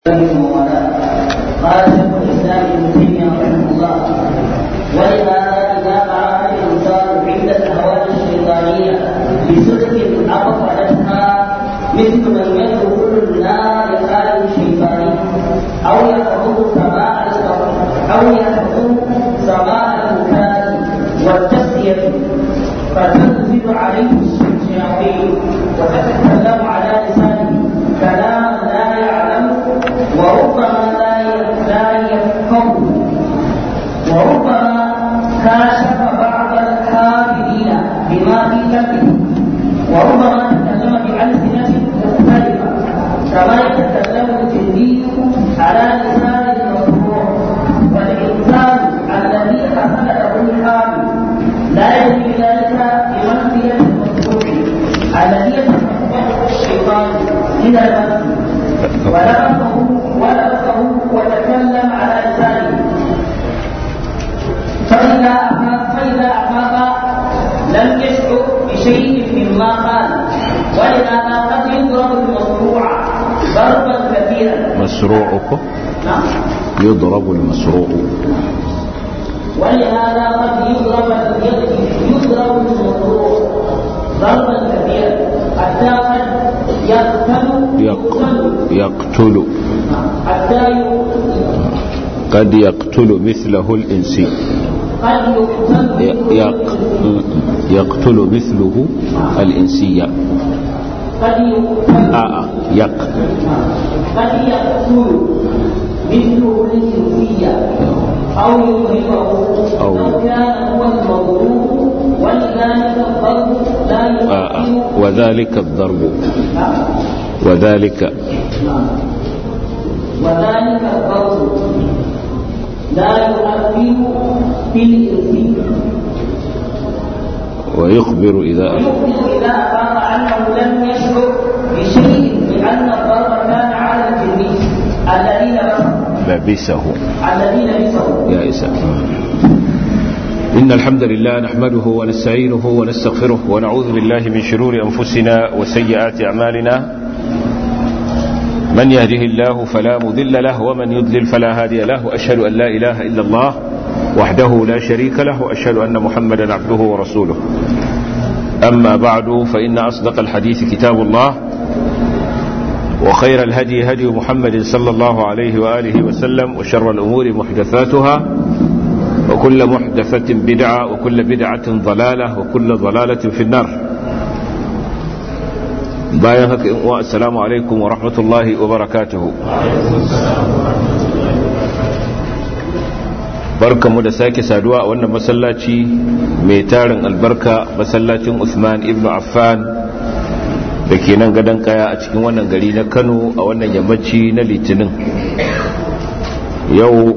قال شيخ الاسلام ابن تيميه رحمه الله ولهذا اذا اراد الانسان عند الاهوال الشيطانيه بصدق ابطلتها مثل من يدخل النار لقال شيطاني او يحفظ سماع او يحفظ سماع المكان والتسليه فتنزل عليه الشياطين وتتكلم على لسانه كلاما لا يعلم وربما لا يفقه وربما كاشف بعض الكافرين بما في قلبه وربما تكلم بألسنة مختلفة كما يتكلم الجندي على لسان المصروع والإنسان الذي حصل له الحال لا يجري ذلك بمنزلة المصروع الذي يتصفه الشيطان من المنزل ولمسه ولمسه وتكلم على لسانه فإذا أفاق فإذا أفاق لم يشعر بشيء مما قال ولهذا قد يضرب المصروع ضربا كثيرا مسروعك نعم يضرب المسروع ولهذا قد يضرب يضرب المصروع ضربا كثيرا حتى قد يقتل يق... يقتل حتى يقتل قد يقتل مثله الإنسي قد يقتل ي- يق... يقتل مثله الإنسية قد يقتل آه آه. يق قد يقتل مثله الجنسية أو يضربه أو- لو كان هو المضروب ولذلك الضرب لا آه آه. يؤثر وذلك الضرب وذلك وذلك الضرب لا يؤثر في الإنسي ويخبر إذا ويخبر إذا أفاق أنه لم يشعر بشيء لأن الضرب كان على الجني الذي لبسه لبسه الذي لبسه يا إساء إن الحمد لله نحمده ونستعينه ونستغفره ونعوذ بالله من شرور أنفسنا وسيئات أعمالنا من يهده الله فلا مضل له ومن يضلل فلا هادي له وأشهد أن لا إله إلا الله وحده لا شريك له وأشهد أن محمدا عبده ورسوله أما بعد فإن أصدق الحديث كتاب الله وخير الهدي هدي محمد صلى الله عليه وآله وسلم وشر الأمور محدثاتها وكل محدثة بدعة وكل بدعة ضلالة وكل ضلالة في النار bayan haka in uwa assalamu alaikum wa rahmatullahi wa barakatuhu barkamu da sake saduwa a wannan masallaci mai tarin albarka masallacin Usman ibn Affan da ke nan gadon kaya a cikin wannan gari na Kano a wannan yammaci na litinin yau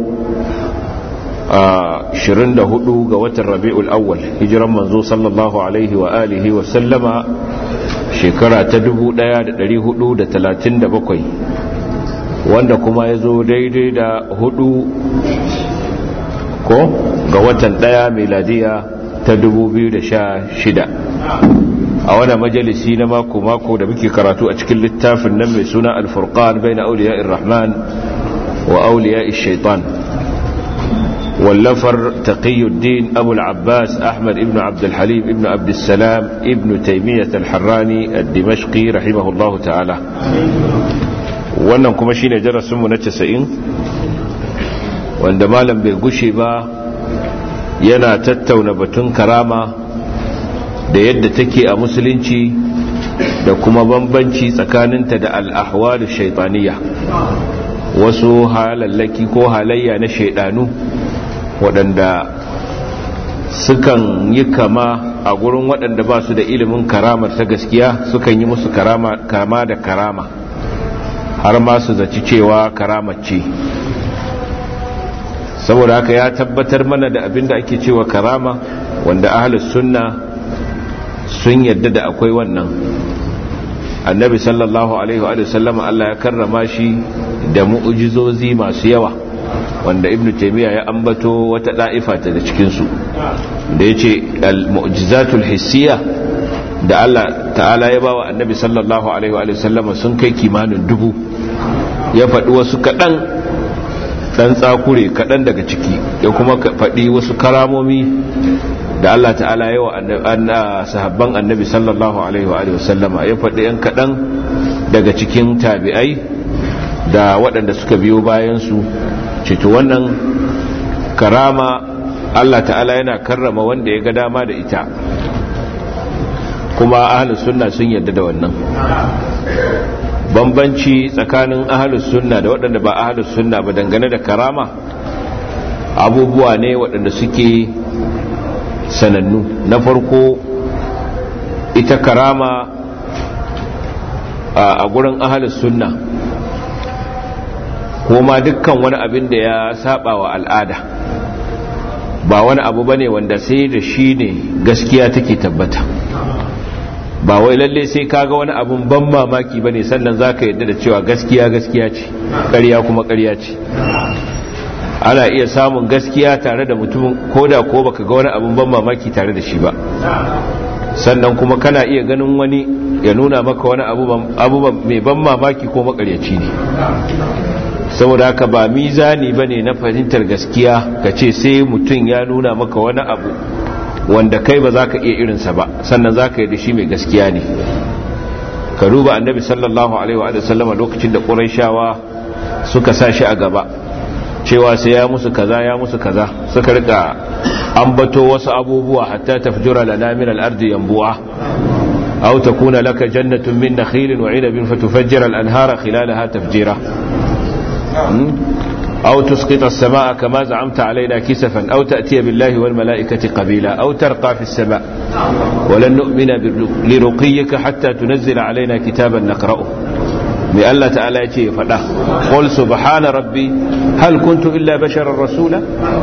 a 24 ga watan rabi'ul awwal hijiran manzo sallallahu alaihi wa alihi wa sallama shekara ta 1437 wanda kuma ya zo daidai da hudu ko ga watan daya meladiya ta 2016 a wani majalisi na mako-mako da muke karatu a cikin littafin nan mai suna alfurqan bai na auliya irrahman wa auliya shaitan واللفر تقي الدين أبو العباس أحمد ابن عبد الحليم ابن عبد السلام ابن تيمية الحراني الدمشقي رحمه الله تعالى wannan kuma shine darasinmu na 90 wanda malam bai gushe ba yana tattauna batun karama da yadda take a musulunci da kuma bambanci tsakaninta da al'ahwalu shaitaniya wasu halallaki ko halayya na shaidanu waɗanda sukan yi kama a gurin waɗanda ba su da ilimin karamar ta gaskiya sukan yi musu kama da karama har ma su zaci cewa karamar ce saboda haka ya tabbatar mana da abin da ake cewa karama wanda ahalus sunna sun yadda da akwai wannan annabi sallallahu alaihi wa sallam Allah ya karrama shi da mu'ujizozi masu yawa wanda ibn taymiya ya ambato wata da'ifa ta da cikin su da yace al-mu'jizatul hissiyya da Allah ta'ala ya bawa annabi sallallahu alaihi wa sallam sun kai kimanin dubu ya faɗi wasu kaɗan ɗan tsakure kaɗan daga ciki ya kuma faɗi wasu karamomi da Allah ta'ala yawa sahabban annabi sallallahu alaihi wa sallama ya faɗi yan kaɗan daga cikin tabi'ai da waɗanda suka biyo bayansu cito wannan karama Allah ta'ala yana karrama wanda ya ga dama da ita kuma ahalus sunna sun yarda da wannan bambanci tsakanin ahalus sunna da waɗanda ba ahalus sunna ba dangane da karama abubuwa ne waɗanda suke sanannu na farko ita karama a gurin ahalus sunna kuma dukkan wani abin da ya saba wa al'ada ba wani abu bane wanda sai da shi ne gaskiya take tabbata ba wai lalle sai kaga wani abun ban mamaki bane sannan zaka yadda da cewa gaskiya gaskiya ce ƙarya kuma ƙarya ce ana iya samun gaskiya tare da mutumin koda ko baka ga wani abun ban mamaki tare da shi ba sannan kuma kana iya ganin wani ya nuna maka wani abu mai ban mamaki ko makaryaci ne saboda haka ba mizani bane na fahimtar gaskiya ka ce sai mutum ya nuna maka wani abu wanda kai ba za ka iya irinsa ba sannan za ka yi da shi mai gaskiya ne ka duba annabi sallallahu alaihi wa sallama lokacin da ƙuraishawa suka sa shi a gaba cewa sai ya musu kaza ya musu kaza suka rika ambato wasu abubuwa hatta tafjura lana min al-ardi yanbu'a aw takuna laka jannatun min nakhilin wa 'inabin fatufajjira al-anhara khilalaha tafjira أو تسقط السماء كما زعمت علينا كسفا أو تأتي بالله والملائكة قبيلا أو ترقى في السماء ولن نؤمن لرقيك حتى تنزل علينا كتابا نقرأه من الله تعالى يتي فلا قل سبحان ربي هل كنت إلا بشرا رسولا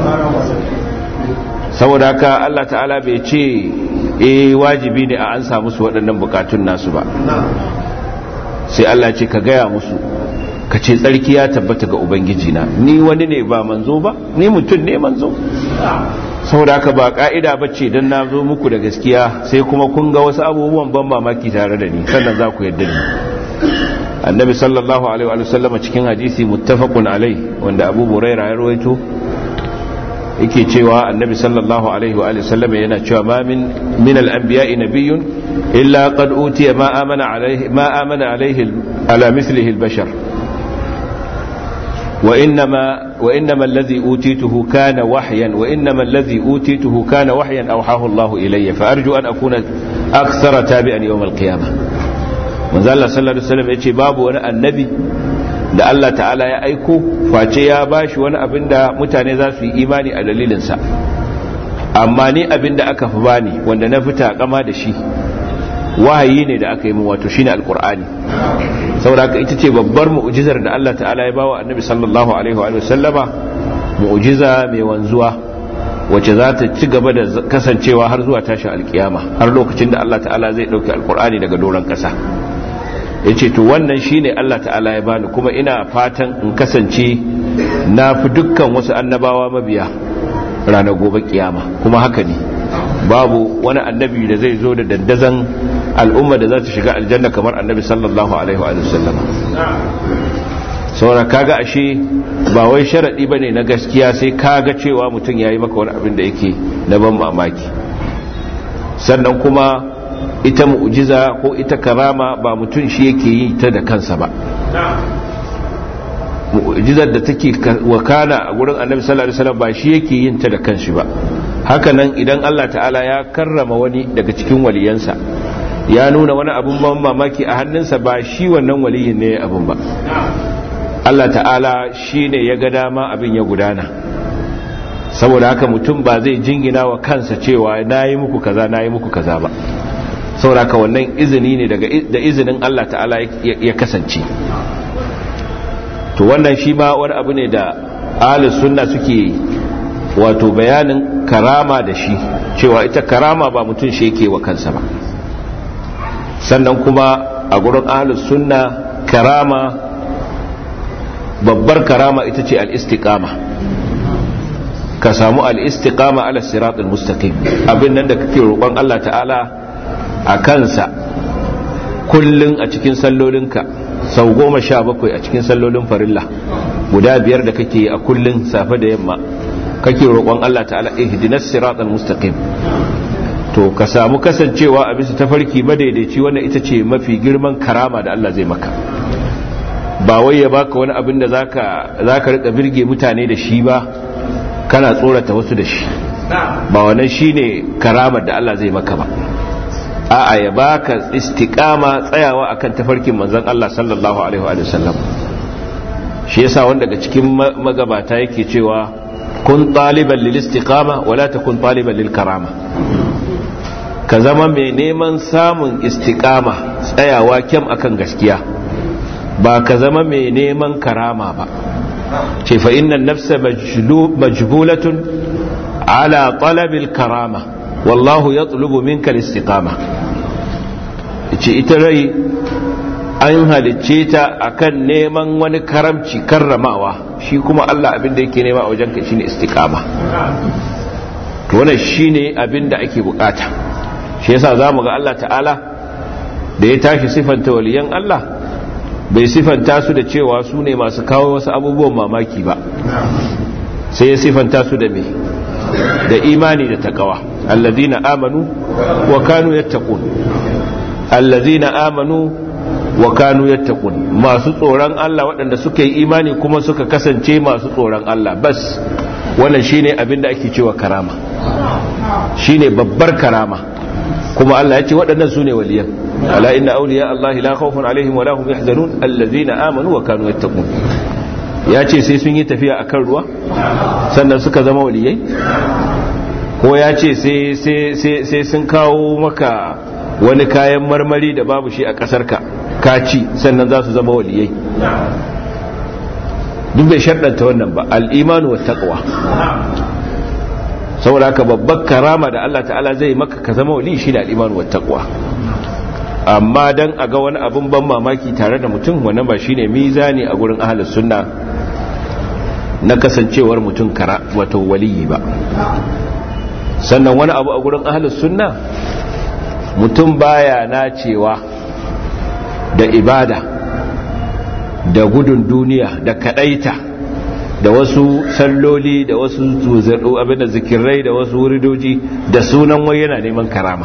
saboda haka Allah ta'ala bai ce eh wajibi ne a an samu su waɗannan bukatun nasu ba sai Allah ce ka gaya musu ka ce tsarki ya tabbata ga ubangiji na ni wani ne ba manzo ba ni mutum ne manzo saboda haka ba ka'ida ba ce don na zo muku da gaskiya sai kuma kun ga wasu abubuwan ban mamaki tare da ni sannan za ku yarda ni annabi sallallahu alaihi wa sallama cikin hadisi muttafaqun alai wanda abu buraira ya rawaito yake cewa annabi sallallahu alaihi wa sallama yana cewa ma min min al-anbiya'i nabiyyun illa qad utiya ma amana alaihi ma amana alaihi ala mithlihi al-bashar وإنما, وإنما الذي أوتيته كان وحيا وإنما الذي أوتيته كان وحيا أوحاه الله إلي فأرجو أن أكون أكثر تابعا يوم القيامة من ذا الله صلى الله عليه وسلم يتي باب وانا النبي da Allah ta'ala ya aiko face ya bashi wani abin da mutane za su yi imani a dalilinsa amma ni abin da aka fi bani wanda na fita kama da shi wahayi ne da aka yi min wato shine alqur'ani saboda haka ita ce babbar mu'jizar da Allah ta'ala ya bawa annabi sallallahu alaihi wa sallama mu'jiza mai wanzuwa wacce za ta ci gaba da kasancewa har zuwa tashin alkiyama har lokacin da Allah ta'ala zai dauki alqur'ani daga doron kasa yace to wannan shine Allah ta'ala ya bani kuma ina fatan in kasance na fi dukkan wasu annabawa mabiya ranar gobe kiyama kuma haka ne babu wani annabi da zai zo da dandazan al'umma da za ta shiga aljanna kamar annabi sallallahu alaihi wa sallam saura kaga ashe ba wai sharadi bane na gaskiya sai kaga cewa mutum yayi maka wani abin da yake na ban mamaki sannan kuma ita mu'jiza ko ita karama ba mutum shi yake yi ta da kansa ba mu'jizar da take wakana a gurin annabi sallallahu alaihi wasallam ba shi yake yin ta da kanshi ba hakanan idan Allah ta'ala ya karrama wani daga cikin waliyansa ya nuna wani abun ban mamaki a hannunsa ba shi wannan waliyin ne abun ba Allah ta'ala shi ne ya ga dama abin ya gudana saboda haka mutum ba zai jingina wa kansa cewa na yi muku kaza na yi muku kaza ba saboda haka wannan izini ne da izinin Allah ta'ala ya kasance to wannan shi ma wani abu ne da ahlus sunna suke wato bayanin karama da shi cewa ita karama ba mutum shi yake wa kansa ba sannan kuma a gurin ahlus sunna karama babbar karama ita ce al-istiqama ka samu al-istiqama ala siratul mustaqim abin nan da kake roƙon Allah ta'ala a kansa kullun a cikin sallolinka sau goma sha bakwai a cikin sallolin farilla guda biyar da kake a kullun safe da yamma kake roƙon Allah ta'ala ihdinas siratal mustaqim to ka samu kasancewa a bisa tafarki madaidaici wannan ita ce mafi girman karama da Allah zai maka ba wai ya baka wani abin da zaka zaka rika birge mutane da shi ba kana tsorata wasu da shi ba wannan shine karamar da Allah zai maka ba a'a ya baka istiqama tsayawa akan tafarkin manzon Allah sallallahu alaihi wa sallam shi yasa wanda daga cikin magabata yake cewa kun taliban lil istiqama wala takun taliban lil karama ka zama mai neman samun istiqama tsayawa kyam akan gaskiya ba ka zama mai neman karama ba ce fa innan nafsa majbulatun ala talabil karama wallahu yatlubu minka istiqama ce ita rai an halicce ta akan neman wani karamci karramawa shi kuma Allah abin da yake nema a wajenka shine istiqama to wannan shine abin da ake bukata shi yasa zamu ga Allah ta'ala da ya tashi sifanta waliyan Allah bai sifanta su da cewa su ne masu kawo wasu abubuwan mamaki ba sai ya sifanta su da me da imani da takawa allazina amanu wa kanu yattaqun allazina amanu wa kanu yattaqun masu tsoron Allah waɗanda suka yi imani kuma suka kasance masu tsoron Allah bas wannan shine abin da ake cewa karama shine babbar karama kuma Allah ya ce waɗannan su ne waliyan ala inna awliya Allah la khawfun alaihim wa la hum yahzanun allazina amanu wa kanu yattaqun ya ce sai sun yi tafiya akan ruwa sannan suka zama waliyai ko ya ce sai sun kawo maka wani kayan marmari da babu shi a ƙasarka ka ci sannan za su zama waliyai duk bai sharɗanta wannan ba al'imanu wa taqwa saboda haka babbar karama da Allah ta'ala zai maka ka zama wali shi da al'imanu wa taqwa amma dan a ga wani abin ban mamaki tare da mutum wannan ba shine mizani a gurin ahlus sunna na kasancewar mutum kara wato waliyi ba sannan wani abu a gurin ahlus sunna mutum baya nacewa da ibada da gudun duniya da kadaita da wasu salloli da wasu zuzadu abinda zikirai da wasu wuridoji da sunan wai yana neman karama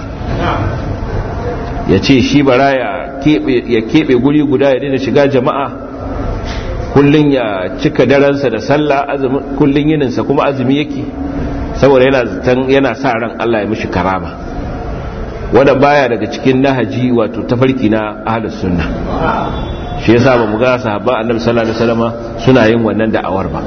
ya ce shi bara ya keɓe guri guda ya daina shiga jama'a kullum ya cika daransa da sallah kullum yininsa kuma azumi yake saboda yana sa ran Allah ya mishi karama wanda baya daga cikin nahaji wato tafarki na ahlus sunna shi yasa ba mu ga sahabba annabi sallallahu alaihi wasallam suna yin wannan da'awar ba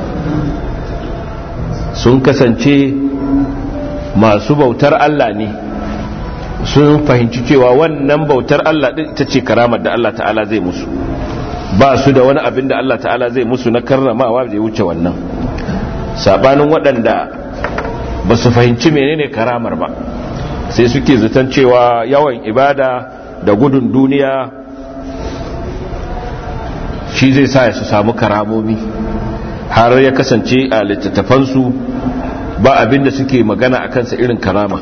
sun kasance masu bautar Allah ne sun fahimci cewa wannan bautar Allah din ita ce karamar da Allah ta'ala zai musu ba su da wani abin da Allah ta'ala zai musu na karramawa zai wuce wannan sabanin waɗanda ba su fahimci menene karamar ba sai suke zaton cewa yawan ibada da gudun duniya shi zai sa su samu karamomi har ya kasance a littattafansu ba abin da suke magana a kansa irin karama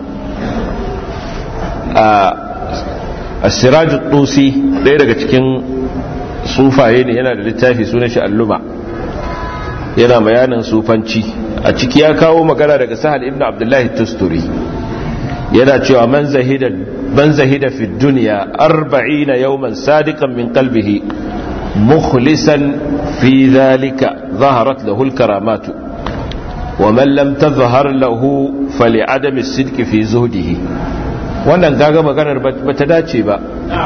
a siraju tusi ɗaya daga cikin sufaye ne yana da littafi sunan shi alluma yana bayanin sufanci a ciki ya kawo magana daga sahal ibn abdullahi tusturi yana cewa man zahida man zahida fi dunya 40 yawman sadiqan min qalbihi mukhlisan fi dhalika zaharat lahu al-karamat wa man lam tadhhar lahu fali'adami as-sidq fi zuhdihi wannan gaga maganar bata dace ba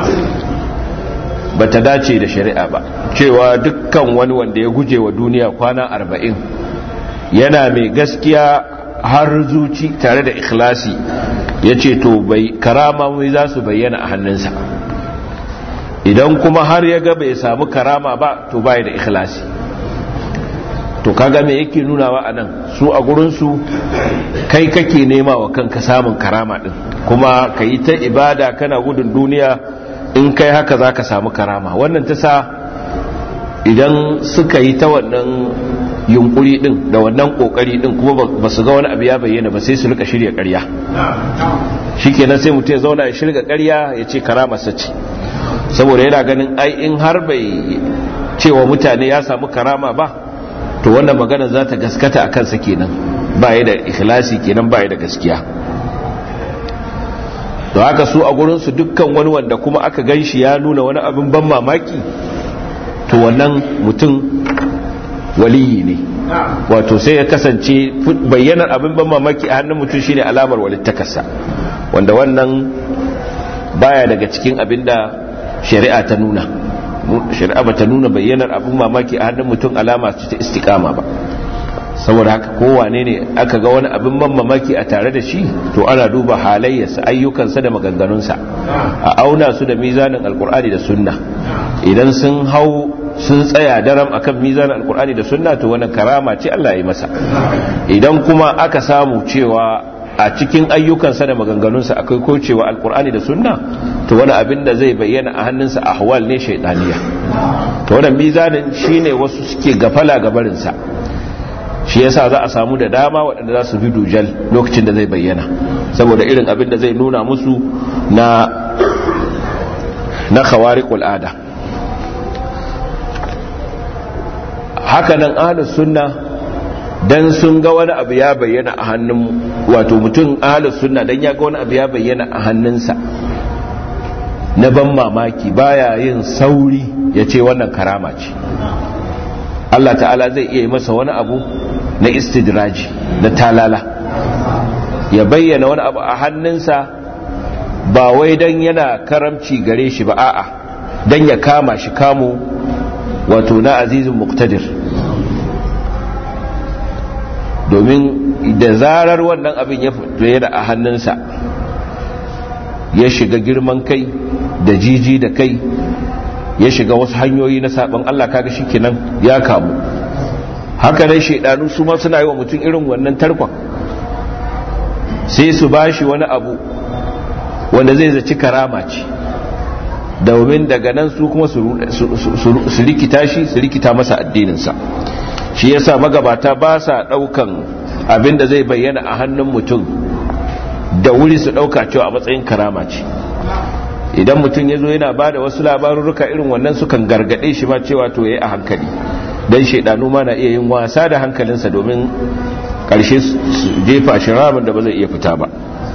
bata dace da shari'a ba cewa dukkan wani wanda ya guje wa duniya kwana 40 yana mai gaskiya har zuci tare da ikhlasi ya ce to bai karama mai za su bayyana a hannunsa idan kuma har ya ga bai samu karama ba to bai da ikhlasi to kaga me yake nunawa a nan su a gurinsu kai kake nema wa kanka samun karama din kuma ka yi ta ibada kana gudun duniya in kai haka za ka samu karama wannan ta sa idan suka yi ta wannan yunkuri din da wannan kokari din kuma ba su ga wani abu ya bayyana ba sai su rika shirya ƙarya shikenan sai mutum ya zauna ya shirga ƙarya ya ce karamarsa ce saboda yana ganin ai in har bai cewa mutane ya samu karama ba to wannan magana za ta gaskata a kansa kenan ba da ikhlasi kenan ba da gaskiya da haka su a gurinsu dukkan wani wanda kuma aka gan shi ya nuna wani abin ban mamaki to wannan mutum waliyi ne wato sai ya kasance bayyanar abin ban mamaki a hannun mutum shine alamar walittakarsa wanda wannan baya daga cikin abin da shari'a ta nuna shari'a ba ta nuna bayyanar abin mamaki a hannun mutum alama ta istikama ba saboda haka kowane ne aka ga wani abin ban mamaki a tare da shi to ana duba halayyarsa ayyukansa da maganganunsa a auna su da mizanin alkur'ani da sunna idan sun hau sun tsaya daram akan mizanin alkur'ani da sunna to wannan karama ce Allah ya masa idan kuma aka samu cewa a cikin ayyukansa da maganganunsa akwai kocewa alkur'ani da sunna to wani abin da zai bayyana a hannunsa ahwal ne shaidaniya to wannan mizanin shine wasu suke gafala gabarinsa shi yasa za a samu da dama waɗanda za su bi dujal lokacin da zai bayyana saboda irin abin da zai nuna musu na na khawariqul ada hakanan ahlus sunna dan sun ga wani abu ya bayyana a hannun wato mutum ahlus sunna dan ya ga wani abu ya bayyana a hannunsa na ban mamaki baya yin sauri ya ce wannan karama ce Allah ta'ala zai iya yi masa wani abu na istidraji na talala ya bayyana wani abu a hannunsa ba wai don yana karamci gare shi ba a'a don ya kama shi kamo wato na azizin muktadir domin da zarar wannan abin ya fito a hannunsa ya shiga girman kai da jiji da kai ya shiga wasu hanyoyi na sabon Allah kaga kenan ya kamu haka dai shaidanu su ma suna yi wa mutum irin wannan tarkon sai su bashi wani abu wanda zai zaci karama ce domin daga nan su kuma su rikita shi su rikita masa addininsa shi yasa magabata ba sa daukan abin da zai bayyana a hannun mutum da wuri su dauka cewa a matsayin karama ce idan mutum ya zo yana ba da wasu labarurruka irin wannan sukan gargade shi ma cewa to ya yi a hankali don shaidanu ma na iya yin wasa da hankalinsa domin ƙarshe jefa shi ramin da ba zai iya fita ba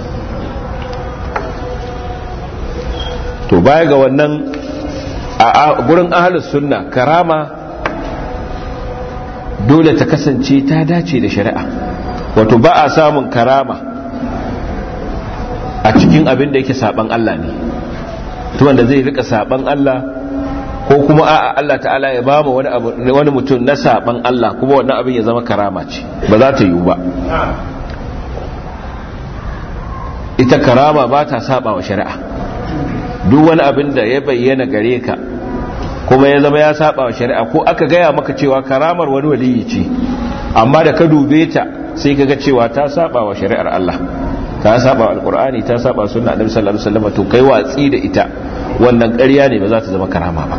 to baya ga wannan a gurin ahalus sunna karama dole ta kasance ta dace da shari'a wato ba a samun karama a cikin abin da yake saban Allah ne to wanda zai rika saban Allah ko kuma a'a Allah ta'ala ya ba mu wani abu wani mutum na saban Allah kuma wannan abin ya zama karama ce ba za ta yiwu ba ita karama ba ta saba wa shari'a duk wani abin da ya bayyana gare ka kuma ya zama ya saba wa shari'a ko aka gaya maka cewa karamar wani waliyi ce amma da ka dube ta sai ka ga cewa ta saba wa shari'ar Allah ta saba wa alqur'ani ta saba sunna annabi sallallahu alaihi wasallam to kai watsi da ita wannan ƙarya ne ba za ta zama karama ba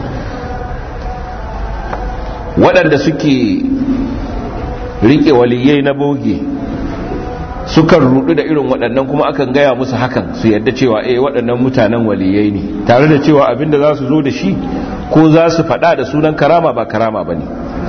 waɗanda suke rike waliyai na boge sukan rudu da irin waɗannan kuma akan gaya musu hakan su yadda cewa eh waɗannan mutanen waliyai ne tare da cewa abinda za su zo da shi ko za su faɗa da sunan karama ba karama ba ne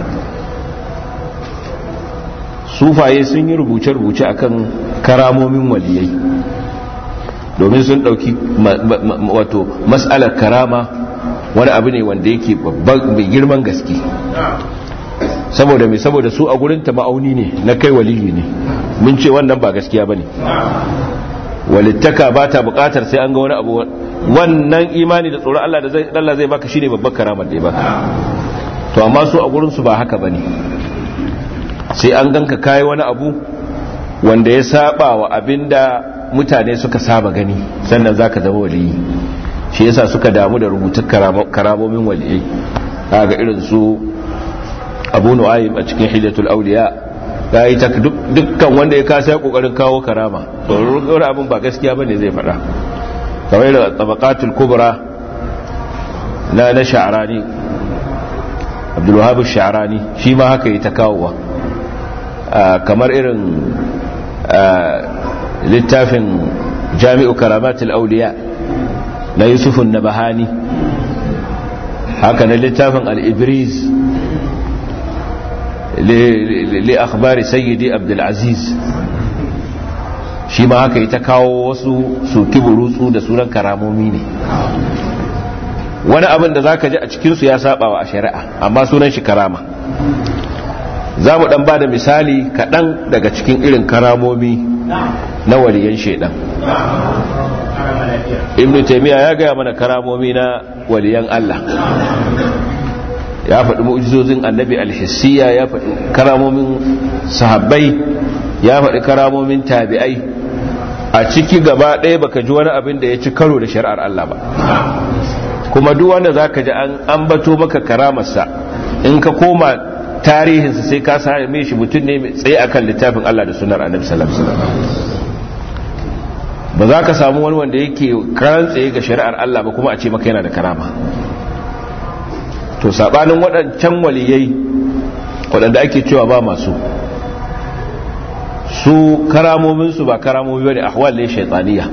sufaye sun yi rubuce-rubuce akan karamomin waliyai domin sun ɗauki wato matsalar karama wani abu ne wanda yake mai girman gaske saboda mai saboda su a gurinta ma'auni ne na kai waliyi ne mun ce wannan ba gaskiya ba ne walittaka ba ta bukatar sai an ga wani abu wannan imani da tsoron Allah da zai Allah zai baka shine babbar karamar da ya baka to amma su a gurinsu ba haka bane sai an ganka kai wani abu wanda ya saba wa abinda mutane suka saba gani sannan zaka zama waliyi shi yasa suka damu da rubutun karamomin waliyai kaga irin su abu nu'aym a cikin hidatul awliya ya yi dukkan wanda ya kasa ya kokarin kawo karama tsoron abin ba gaskiya bane zai faɗa kamar da tabaqatul kubra na na sha'rani abdul wahab sha'rani shi ma haka yi ta kawowa kamar irin littafin jami'u karamatul awliya na yusufun nabahani haka na littafin al-ibriz li akhbari sayyidi abdulaziz shi ma haka ita kawo wasu suki burutsu da sunan karamomi ne wani abin da za ka ji a cikinsu ya saba wa a shari'a amma sunan shi karama za mu dan ba da misali kaɗan daga cikin irin karamomi na waliyan shaidan ibn taimiyya ya gaya mana karamomi na waliyan allah ya faɗi mu'jizozin annabi alhissiya ya faɗi karamomin sahabbai ya faɗi karamomin tabi'ai a ciki gaba ɗaya baka ji wani abin da ya ci karo da shari'ar Allah ba kuma duk wanda zaka ji an ambato maka karamarsa in ka koma tarihinsa sai ka same shi mutum ne tsaye akan littafin Allah da sunar annabi sallallahu alaihi wasallam ba za ka samu wani wanda yake karan tsaye ga shari'ar Allah ba kuma a ce maka yana da karama to sabanin waɗancan waliyai waɗanda ake cewa ba masu su karamominsu ba karamomi bane ahwal ne shaytaniya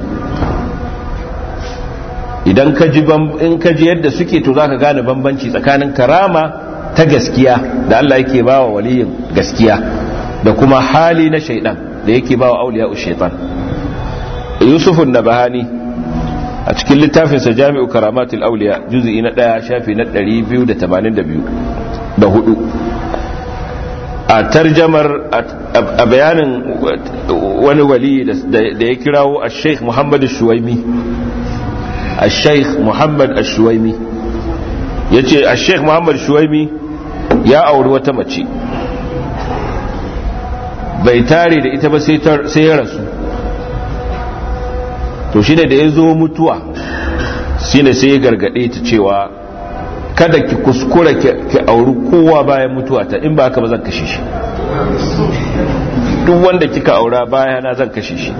idan ka ji in ka ji yadda suke to zaka gane bambanci tsakanin karama ta gaskiya da Allah yake bawa waliyin gaskiya da kuma hali na shaidan da yake bawa auliya shaitan Yusuf an-Nabahani a cikin littafinsa Jami'u Karamatul Auliya juz'i na 1 shafi na 282 da hudu a tarjamar a bayanin wani wali da ya kirawo a sheikh muhammad shuwaimi a sheikh muhammad shuwaimi ya ce a sheikh muhammad shuwaimi ya auri wata mace bai tare da ita ba sai ya rasu to shine da ya zo mutuwa shine sai ya gargade ta cewa kada ki kuskura ki auri kowa bayan mutuwa ta in ba haka ba zan kashe shi duk wanda kika aura bayana zan kashe shi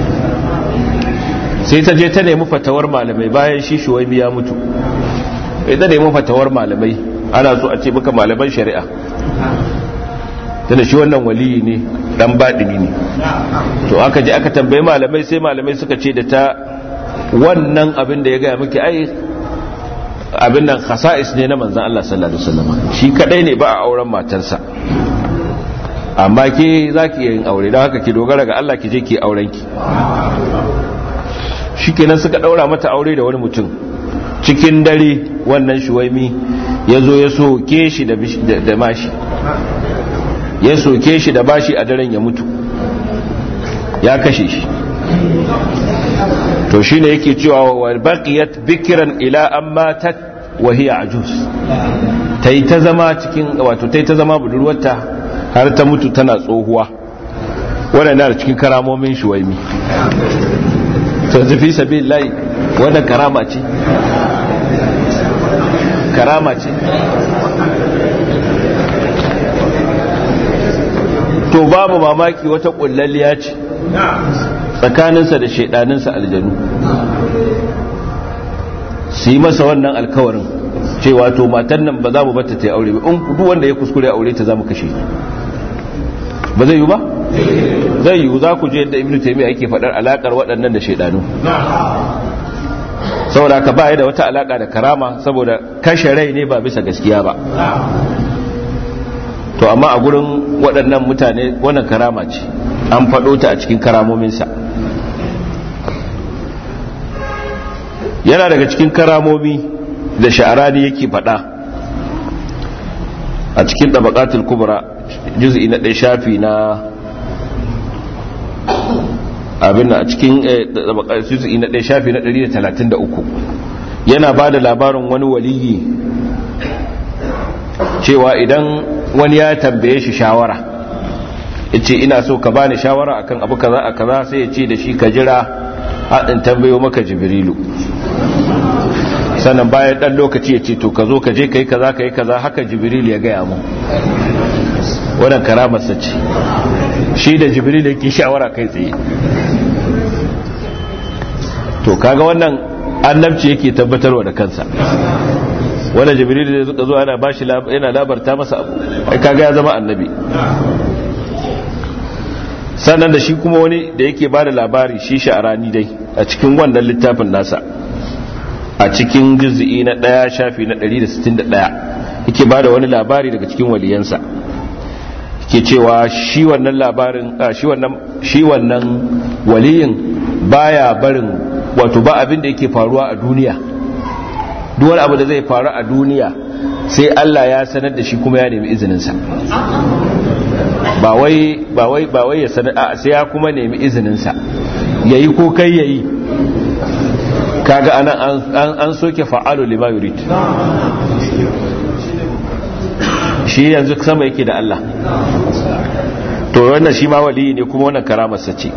sai ta je ta nemi fatawar malamai bayan shi shuwaimi ya mutu sai ta nemi fatawar malamai ana so a ce maka malaman shari'a tana shi wannan waliyi ne dan baɗini ne to aka je aka tambayi malamai sai malamai suka ce da ta wannan abin da ya gaya miki ai abin nan khasa'is ne na manzan Allah sallallahu alaihi wasallam shi kadai ne ba a auren matarsa amma ke zaki yin aure don haka ki dogara ga Allah ki je ki auren ki shikenan suka daura mata aure da wani mutum cikin dare wannan shuwaimi ya zo ya soke shi da mashi ya soke shi da bashi a daren ya mutu ya kashe shi to shine yake cewa wa baqiyat bikran ila an matat wa hiya ajuz tai ta zama cikin wato tai ta zama budurwarta har ta mutu tana tsohuwa wannan na cikin karamomin shuwaimi to zafi sabilillahi wannan karama ce karama ce to babu mamaki wata kullalliya ce tsakaninsa da shaidaninsa aljanu su yi masa wannan alkawarin cewa to matan nan ba za mu bata ta yi aure ba in duk wanda ya kuskure aure ta za mu kashe ba zai yi ba zai yi za ku je yadda ibnu taymiya yake faɗar alakar waɗannan da shaidanu saboda ka ba da wata alaka da karama saboda kashe rai ne ba bisa gaskiya ba to amma a gurin waɗannan mutane wannan karama ce an faɗo ta a cikin karamominsa yana daga cikin karamomi da sha'arani yake faɗa a cikin ɗabaƙatul kubra juz'i na ɗaya shafi na abin a cikin juz'i na ɗaya shafi na 133 yana ba da labarin wani waliyi cewa idan wani ya tambaye shi shawara yace ina so ka bani shawara akan abu kaza a kaza sai ya ce da shi ka jira haɗin tambayo maka jibrilu sannan bayan ɗan lokaci ya ce to ka zo ka je ka yi kaza ka yi kaza haka jibrilu ya gaya mu wannan karamarsa ce shi da jibrilu yake shawara kai tsaye to kaga wannan annabci yake tabbatarwa da kansa wanda jibril da suka zo ana bashi yana labarta masa abu ai kaga ya zama annabi sannan da shi kuma wani da yake ba da labari shi sha'arani dai a cikin wannan littafin nasa a cikin juz'i na ɗaya shafi na 161 yake ba da wani labari daga cikin waliyansa ke cewa shi wannan labarin shi wannan shi wannan waliyin baya barin wato ba abin da yake faruwa a duniya duk wani abu da zai faru a duniya sai Allah ya sanar da shi kuma ya nemi izininsa ba wai ba wai ba wai ya sanar a sai ya kuma nemi izininsa yayi ko kai yayi kaga anan an an soke fa'alu lima yurid shi yanzu sama yake da Allah to wannan shi ma wali ne kuma wannan karamarsa ce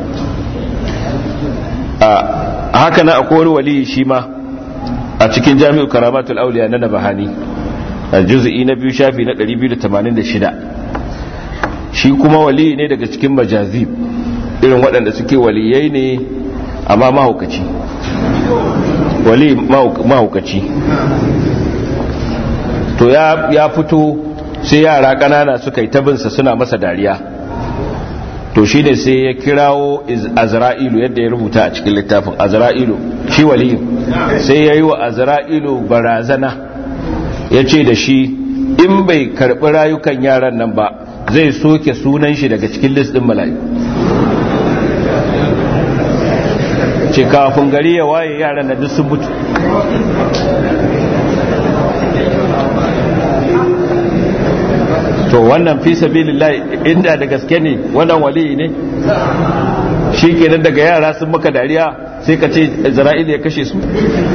a haka na akwai wani wali shi ma a cikin jami'u karamatul auliya na nabahani a juz'i na biyu shafi na 286 shi kuma wali ne daga cikin majazib irin waɗanda suke waliyai ne amma mahaukaci wali mahaukaci to ya fito sai yara ƙanana suka yi tabinsa suna masa dariya to shi ne sai ya kirawo azra'ilu yadda ya rubuta a cikin littafin azra'ilu shi waliyin sai ya yi wa azra'ilu barazana ya ce da shi in bai karɓi rayukan yaran nan ba zai soke sunan shi daga cikin list ɗin mala'iku ce kafin gari ya waye yaran na duk sun mutu to wannan fi sabilillah inda da gaske ne wannan wali ne shi kenan daga yara sun maka dariya sai ka ce isra'ila ya kashe su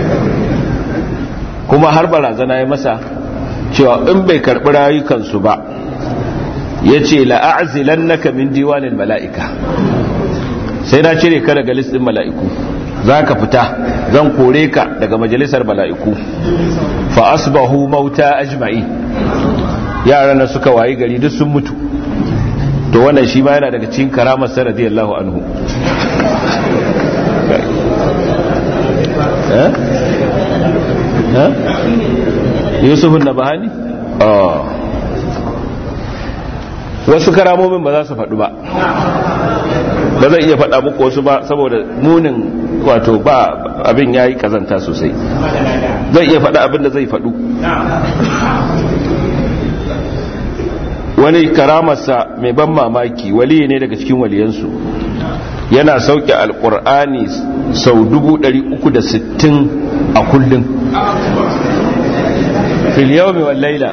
kuma har barazana ya masa cewa in bai karɓi rayukansu ba ya ce la'azilan naka min diwanin mala'ika sai na cire ka daga listin mala'iku za ka fita zan kore ka daga majalisar mala'iku fa asbahu mauta ajma'i yaran na suka wayi gari duk sun mutu to wannan shi ma yana daga cikin karamar sa radiyallahu anhu yusuf na bahani wasu karamomin ba za su faɗu ba ba zai iya faɗa muku wasu ba saboda munin wato ba abin ya yi kazanta sosai zai iya faɗa abin da zai faɗu wani karamarsa mai ban mamaki wali ne daga cikin waliyansu yana sauke alkur'ani sau 360 a kullum fil yawmi wal laila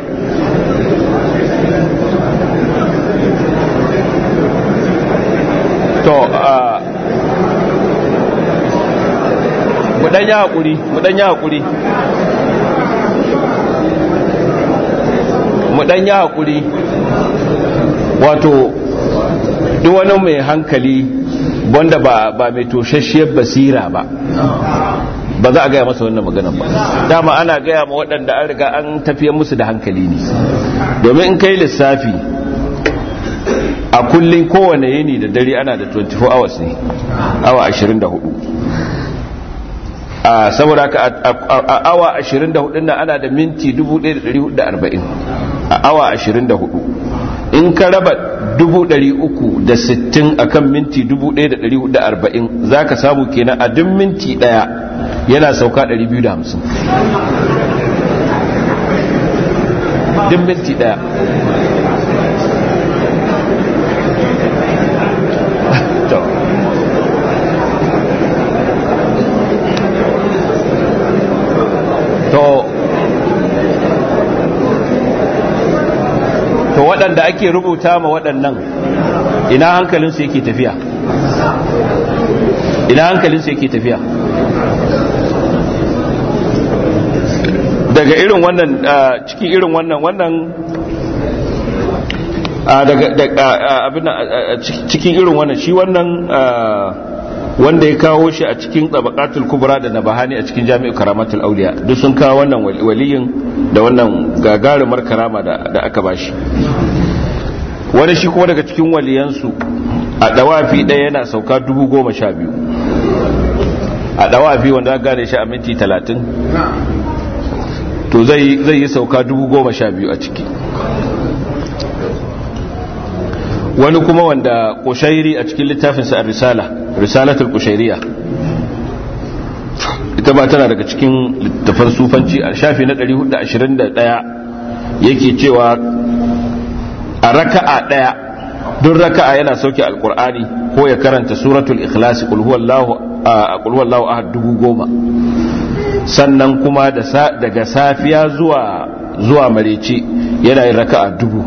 to a mudanya hakuri mudanya hakuri mudanya hakuri wato duk wani mai hankali wanda ba ba mai toshashiyar basira ba ba za a gaya masa wannan maganan ba dama ana gaya ma waɗanda an riga an tafiyar musu da hankali ne domin in kai lissafi a kullum kowane yini da dare ana da 24 hours ne awa 24 a saboda ka a awa 24 na ana da minti 1440 a awa 24 in ka raba 360 akan minti 1440 za ka samu kenan a duk minti daya yana sauka 250 duk minti daya to waɗanda ake rubuta ma waɗannan ina hankalinsu yake tafiya ina hankalinsu yake tafiya daga irin wannan cikin irin wannan wannan daga cikin irin wannan shi wannan wanda ya kawo shi a cikin tabaqatul kubra da nabahani a cikin jami'u karamatul auliya duk sun kawo wannan waliyin da wannan gagarumar karama da aka bashi wani shi kuma daga cikin waliyansu a dawafi ɗaya yana sauka dubu goma sha biyu a dawafi wanda aka gane shi a minti talatin to zai yi sauka dubu goma sha biyu a ciki wani kuma wanda kushairi a cikin littafinsa a risala risalatul kushairiya ita ba tana daga cikin littafan sufanci a shafi na 421 yake cewa a raka'a daya duk raka'a yana sauke alkur'ani ko ya karanta suratul ikhlas qul huwallahu qul huwallahu ahad dubu goma sannan kuma daga safiya zuwa zuwa mareci yana yin raka'a dubu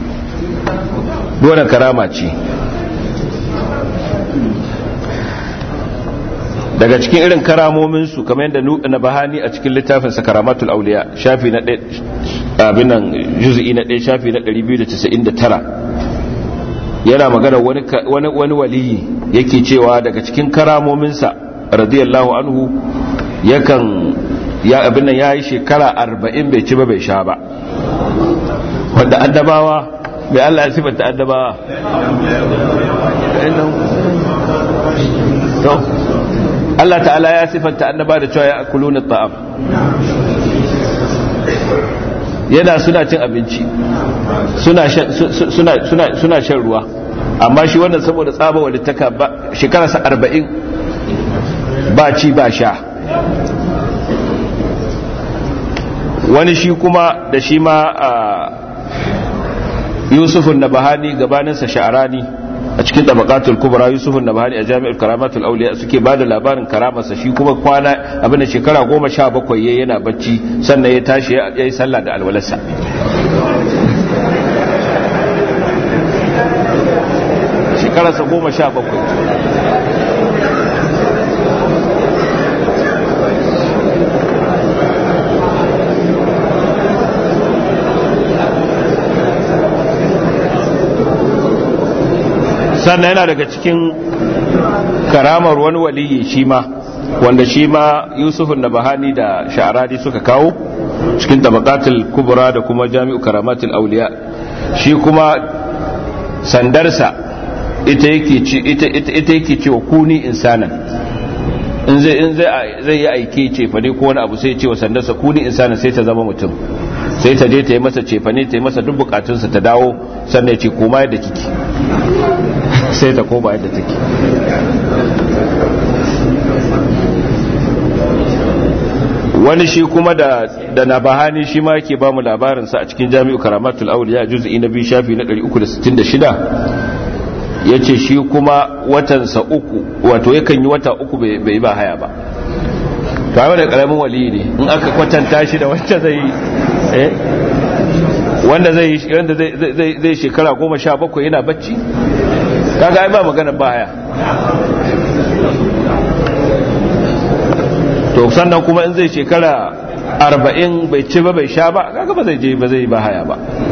dole karama ce daga cikin irin karamominsu kamar yadda na bahani a cikin littafin sakaramatul auliya shafi na abin nan juz'i na ɗaya shafi na 299 yana magana wani wani waliyi yake cewa daga cikin karamominsa radiyallahu anhu yakan ya abin nan yayi shekara 40 bai ci ba bai sha ba wanda annabawa bai Allah ya sifanta annabawa to Allah ta'ala ya sifanta annaba da cewa ya akuluna ta'am yana suna cin abinci suna shan ruwa amma shi wannan saboda tsaba walittaka ba shekararsa arba'in ba ci ba sha wani shi kuma da shi ma a yusufun na bahani gabaninsa sha'arani a cikin tabakatul kubra yusufun na bahani a jami'ar karamatul auliya suke ba da labarin karamarsa shi kuma kwana abinda shekara goma sha bakwai ya yana bacci sannan ya tashi ya yi sallah da alwalarsa shekararsa goma sha bakwai sannan yana daga cikin karamar wani waliyi shi ma wanda shi ma yusufun da bahani da sha'aradi suka kawo cikin tabakatul kubra da kuma jami'u karamatul auliya shi kuma sandarsa ita yake ce wa kuni insanan in zai in zai yi aike cefane ko wani abu sai ce wa sandarsa kuni insanan sai ta zama mutum sai ta je ta yi masa cefane ta yi masa duk bukatunsa ta dawo sannan ya ce koma yadda kike sai ta koma yadda take wani shi kuma da da nabahani shi ma yake ba mu labarinsa a cikin jami'u karamatul auliya juz'i na biyu shafi na 366 yace shi kuma watansa uku wato yakan yi wata uku bai ba haya ba to ai wannan karamin wali ne in aka kwatanta shi da wanda zai eh wanda zai wanda zai zai shekara 17 yana bacci kaga ai ba magana ba haya to sannan kuma in zai shekara arba'in bai ci ba bai sha ba kaga ba zai je ba zai ba haya ba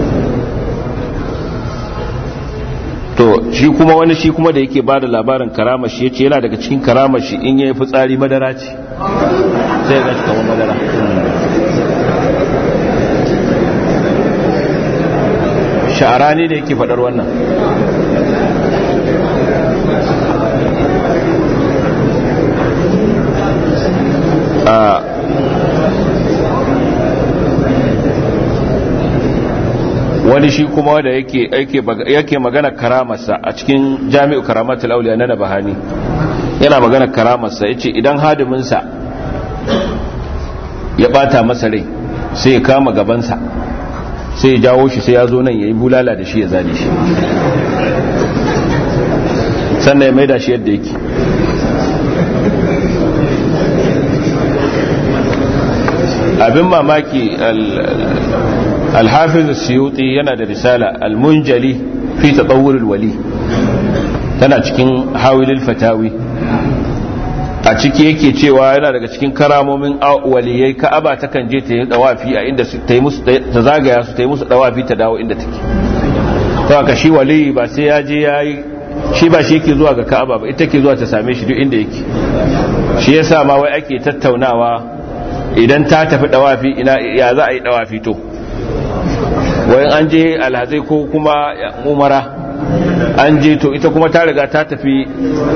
to shi kuma wani shi kuma da yake bada labarin karama shi yace yana daga cikin karama shi in yayi fitsari madara ce sai ga kamar madara sha'arani da yake faɗar wannan wani shi kuma wanda yake magana karamarsa a cikin jami'u karamatul auliya na nabahani yana magana karamarsa yace idan hadiminsa ya bata masa rai sai ya kama gabansa sai ya jawo shi sai ya zo nan ya yi bulala da shi ya zane shi sannan ya maida shi yadda yake abin mamaki alhafiz suyuti yana da risala almunjali fi tatawurul wali tana cikin hawilil fatawi a ciki yake cewa yana daga cikin karamomin waliyai ka'aba ta kan je ta yi dawafi a inda ta yi musu ta zagaya su ta yi musu dawafi ta dawo inda take to ka shi waliyi ba sai ya je yayi shi ba shi yake zuwa ga ka'aba ba ita ke zuwa ta same shi duk inda yake shi yasa ma wai ake tattaunawa idan ta tafi dawafi ina ya za a yi dawafi to wayan an je alhazai ko kuma umara an je to ita kuma ta riga ta tafi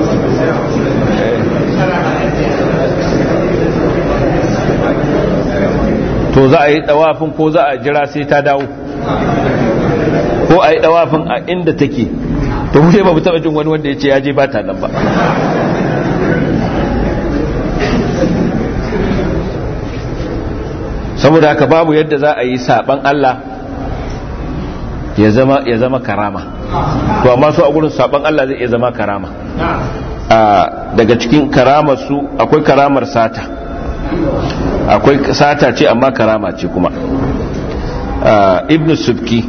to za a yi dawafin ko za a jira sai ta dawo ko a yi dawafin a inda take to mu ba mu taba jin wani wanda ya ce ya je ba ta nan ba saboda haka babu yadda za a yi saban Allah ya zama ya zama karama to amma su a gurin saban Allah zai iya zama karama daga cikin karamar su akwai karamar sata akwai sata ce amma karama ce kuma ibn subki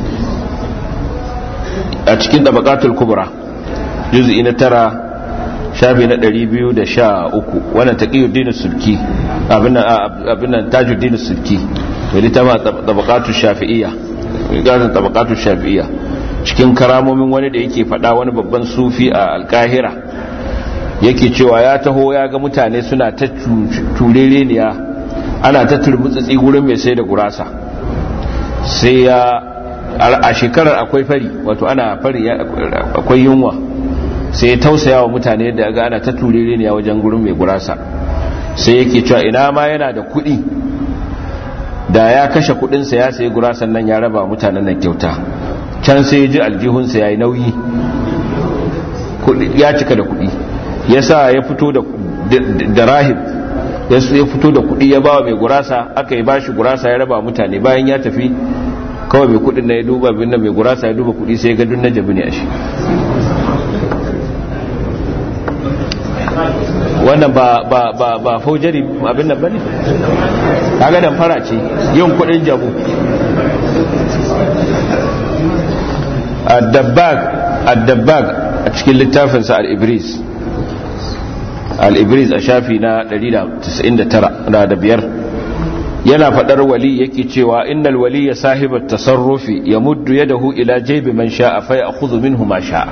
a cikin tabaqatul kubra juz'i na tara shafi na 213 wannan taqiyuddin subki abin nan abin nan tajuddin subki wani ta tabaqatul shafi'iyya ganin tabaqatul shafi'iyya cikin karamomin wani da yake fada wani babban sufi a alkahira yake cewa ya taho ya ga mutane suna ta turereniya ana ta turmutsitsi gurin mai sai da gurasa sai ya a shekarar akwai fari wato ana fari akwai yunwa sai ya tausaya wa mutane da ga ana ta turereniya wajen gurin mai gurasa sai yake cewa ina ma yana da kuɗi da ya kashe kuɗinsa ya sayi gurasan nan ya raba mutanen nan kyauta can sai ya ji aljihunsa ya yi nauyi ya cika da kuɗi ya sa ya fito da rahib ya fito da kuɗi ya ba mai gurasa aka yi bashi gurasa ya raba mutane bayan ya tafi kawai mai kuɗin na ya duba bin mai gurasa ya duba kuɗi sai ya gadun na jabi ne a shi wannan ba ba ba ba faujari abin nan bane kaga dan fara ce yin kuɗin jabu ad-dabbag ad-dabbag a cikin littafinsa al-ibris al-ibris a shafi na 199 da biyar yana fadar wali yake cewa innal waliya sahibat tasarrufi yamuddu yadahu ila jaybi man sha'a fa ya'khudhu minhu ma sha'a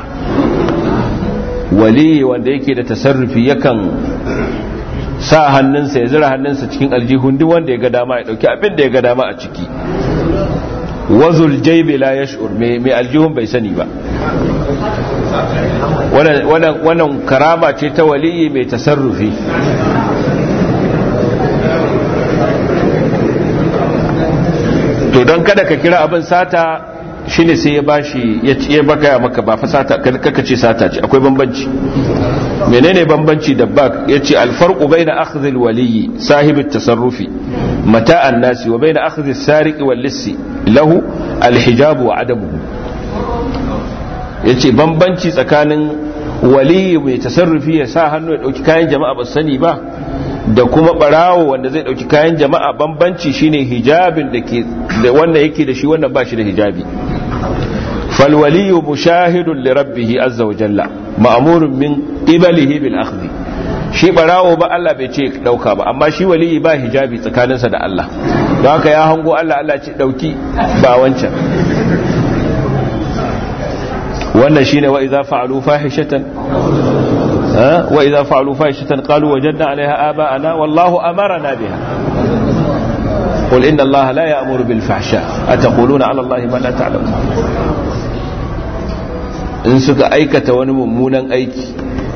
wali wanda yake da tasarrufi yakan sa hannunsa ya zira hannunsa cikin aljihun duk wanda ya ga dama ya dauki abin da ya ga dama a ciki wazul jaybi la yash'ur mai aljihun bai sani ba wannan karama ce ta waliyi mai tasarrufi to don kada ka kira abin sata shine sai ya bashi ya baka maka ba fa sata kaka ce sata ce akwai bambanci menene bambanci da bak yace alfarqu baina akhdhi alwaliyi sahibi tasarrufi mata an-nasi wa baina akhdhi as-sariqi wal-lissi lahu alhijab wa adamuhu yace bambanci tsakanin waliyi mai tasarrufi ya sa hannu ya dauki kayan jama'a ba sani ba da kuma barawo wanda zai dauki kayan jama'a bambanci shine hijabin da ke da wanda yake da shi wannan ba shi da hijabi fal waliyu mushahidun li rabbih azza wa jalla ma'murun min qibalihi bil akhdh shi barawo ba Allah bai ce dauka ba amma shi waliyi ba hijabi tsakaninsa da Allah don haka ya hango Allah Allah ce dauki ba wancan wannan shine wa idza fa'alu fahishatan wa idza fa'alu fahishatan qalu wajadna 'alayha aba'ana wallahu amarna biha qul inna allaha la ya'muru bil fahsha ataquluna 'ala allahi ma la ta'lamun in suka aikata wani mummunan aiki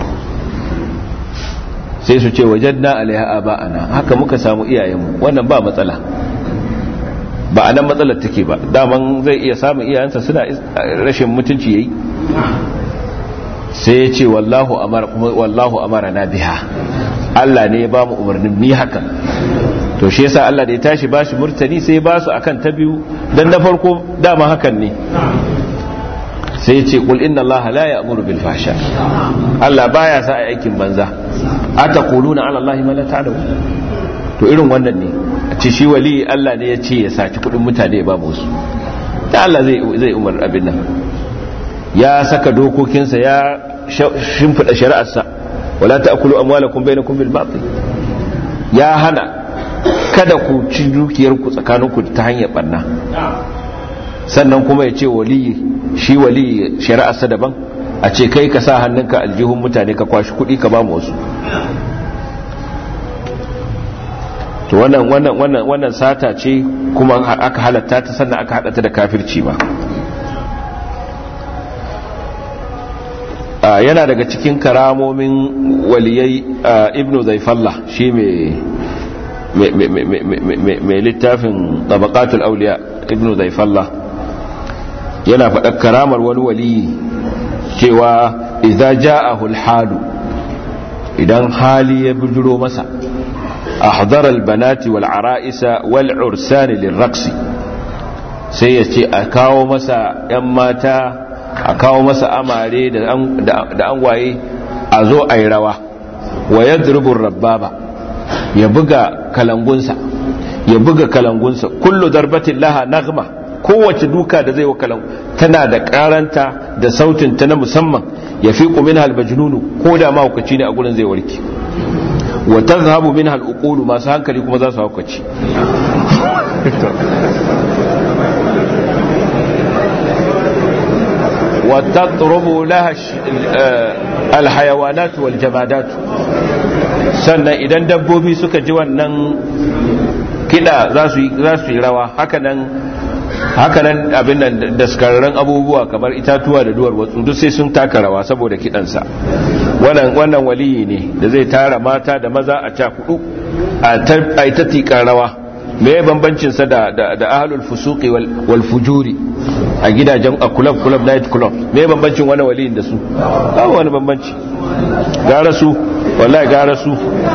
sai su ce wajadna 'alayha aba'ana haka muka samu iyayenmu wannan ba matsala ba a nan matsalar take ba daman zai iya samun iyayensa suna rashin mutunci yayi sai ya ce wallahu amara kuma wallahu amara na biha Allah ne ya ba mu umarnin mi hakan to shi yasa Allah da ya tashi ba shi murtani sai ya ba su akan ta biyu dan na farko dama hakan ne sai ya ce qul inna Allah la ya'muru bil fahsha Allah baya sa aikin banza ataquluna ala Allah ma la ta'lamun to irin wannan ne a ce shi wali Allah ne ya ce ya saci kudin mutane ya ba musu da Allah zai zai umar abin nan ya saka dokokinsa ya shimfida shari'arsa wala ta'kulu amwalakum bainakum bil batil ya hana kada ku ci dukiyar ku tsakaninku ta hanyar barna sannan kuma ya ce wali shi wali shari'arsa daban a ce kai ka sa hannunka aljihun mutane ka kwashi kuɗi ka ba mu wasu to wannan wannan wannan wannan sata ce kuma aka halatta ta sannan aka hada ta da kafirci ba yana daga cikin karamomin waliyai ibnu zaifallah shi mai littafin tabaqatul auliya ibnu zaifallah yana faɗar karamar wani waliyi cewa idza ja'ahu al-halu idan hali ya bujuro masa ahdara albanati wal ara'isa wal ursani lirraqsi sai ya ce a kawo masa yan mata a kawo masa amare da angwaye a zo a yi rawa wa yadrubur rabbaba ya buga kalangunsa ya buga kalangunsa kullu darbatin laha nagma kowace duka da zai wa kalangu tana da karanta da sautin ta na musamman ya fi min halbajnunu ko da mahaukaci ne a gurin zai warke wa tazhabu min hal'uqulu masu hankali kuma za su haukaci wa tatrubu laha alhayawanat wal jamadat sannan idan dabbobi suka ji wannan kida za su yi rawa hakanan hakanan abin nan daskararren abubuwa kamar itatuwa da duwar watsu duk sai sun taka rawa saboda kidansa wannan wannan waliyi ne da zai tara mata da maza a cakudu a ta tikar rawa me bambancin sa da da ahlul fusuqi wal fujuri a gidajen a club club night club me bambancin wani waliyin da su ba wani bambanci gara su wallahi gara su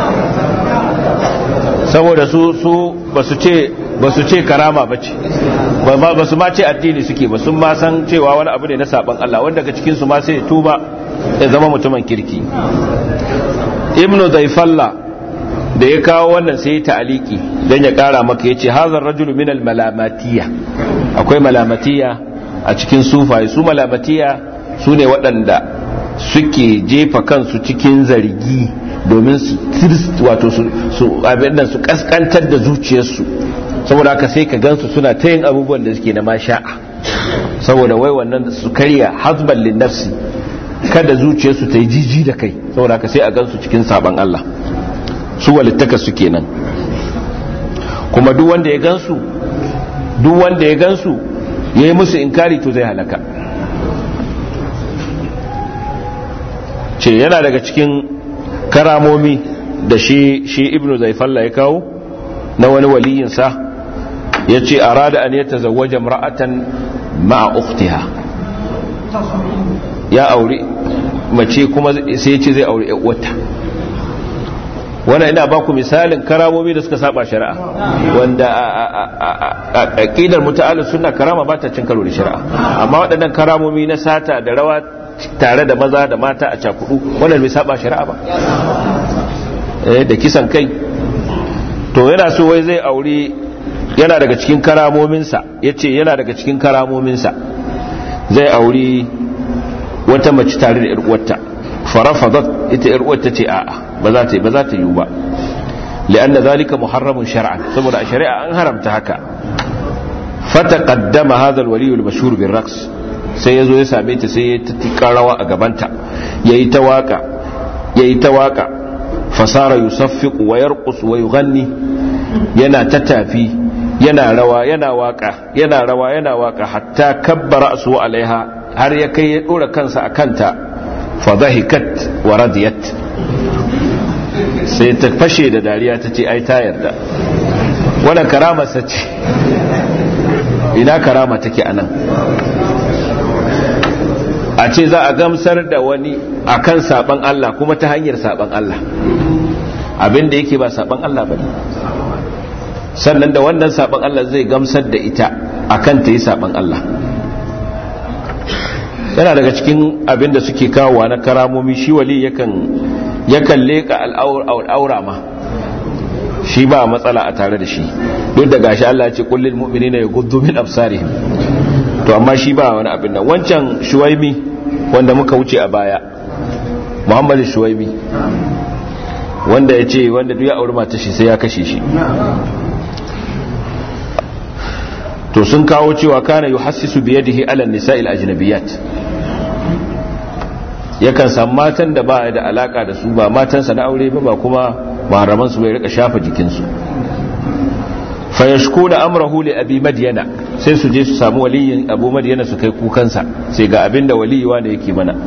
saboda su su basu ce basu ce karama bace ba su ma ce addini suke ba sun ma san cewa wani abu ne na saban Allah wanda daga cikin su ma sai tuba ya zama mutumin kirki ibnu zaifalla da ya kawo wannan sai ta aliki dan ya kara maka yace hazar rajulu min al malamatiya akwai malamatiya a cikin sufaye su malamatiya su ne waɗanda suke jefa kansu cikin zargi domin su wato su abin nan su kaskantar da zuciyarsu saboda haka sai ka gansu suna ta yin abubuwan da suke na masha'a saboda wai wannan su karya hasban lin nafsi kada zuciyarsu ta yi jiji da kai saboda haka sai a gansu cikin saban Allah su walittaka su kenan kuma duk wanda ya gansu duk wanda ya gansu yayi musu inkari to zai halaka ce yana daga cikin karamomi da shi shi ibnu zaifalla ya kawo na wani waliyinsa ya ce a rada an yata zawaja mra'atan ma'a uktiha ya aure mace kuma sai ya ce zai aure wata wannan ina baku misalin karamomi da suka saba shari'a wanda a aqidar muta'allis sunna karama ba ta cin karo da shari'a amma waɗannan karamomi na sata da rawa tare da maza da mata a cakudu wannan bai saba shari'a ba da kisan kai to yana so wai zai aure yana daga cikin karamominsa ya ce yana daga cikin karamominsa zai aure wata mace tare da irwata farafadat ita irwata ce a'a ba za ta yi ba za ta yi ba li'anna zalika muharramun shar'an saboda a shari'a an haramta haka fataqaddama hadha al-wali al-mashhur bil raqs sai yazo ya same ta sai ya tika rawa a gabanta yayi ta waka yayi ta waka fasara yusaffiqu wa yarqus wa yughanni yana ta tafi yana rawa yana waka yana rawa yana waka hatta kabbara su alaiha har ya kai ya dora kansa a kanta fa dhahikat wa radiyat sai ta fashe da dariya ta ce ai ta yarda wannan karama sace ina karama take anan a ce za a gamsar da wani akan saban Allah kuma ta hanyar saban Allah abin da yake ba saban Allah ba sannan da wannan saban Allah zai gamsar da ita akan ta yi saban Allah yana daga cikin abin da suke kawowa na karamomi shi wali yakan yakan leka al'aura ma shi ba matsala a tare da shi duk da gashi Allah ce kullil mu'minina yaghuddu min absarihim to amma shi ba wani abin nan wancan shuwaimi wanda muka wuce a baya Muhammad shuwaimi wanda ya ce wanda duk ya auri mata shi sai ya kashe shi to sun kawo cewa kana yuhassisu biyadihi ala nisa'il ajnabiyat yakan san matan da ba da alaka da su ba matansa na aure ba ba kuma maharaman su bai rika shafa jikinsu fayashkuna amrahu li abi madyana sai su je su samu waliyin abu madyana su kai kukansa sai ga abinda waliyiwa ne yake mana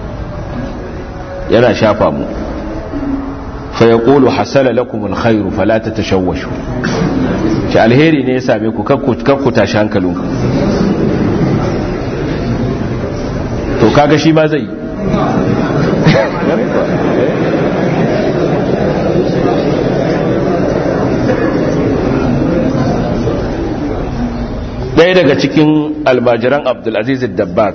yana shafa mu fayaqulu hasala lakum alkhairu fala tatashawwashu shi alheri ne ya same ku kakku tashi hankalinku to kaga shi ma zai ɗaya daga cikin almajiran abdulaziz dabbak